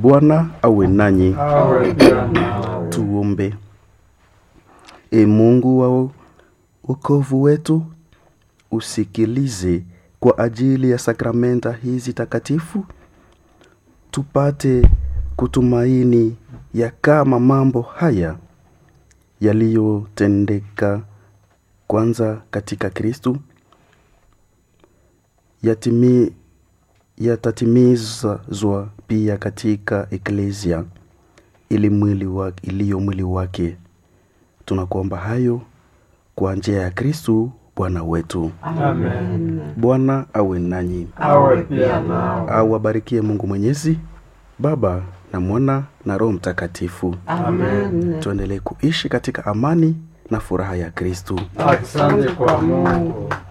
Bwana awe nanyi. awe pia nawe. Tuombe. E Mungu wa wokovu wetu, usikilize kwa ajili ya sakramenta hizi takatifu, tupate kutumaini ya kama mambo haya yaliyotendeka kwanza katika Kristu yatimi yatatimizwa pia katika eklesia ili mwili wa, iliyo mwili wake. Tunakuomba hayo kwa njia ya Kristu Bwana wetu. Amen. Bwana awe nanyi, Awe pia nawe. awabarikie Mungu Mwenyezi, Baba na Mwana na Roho Mtakatifu. Amen. Tuendelee kuishi katika amani na furaha ya Kristu. Asante kwa Mungu.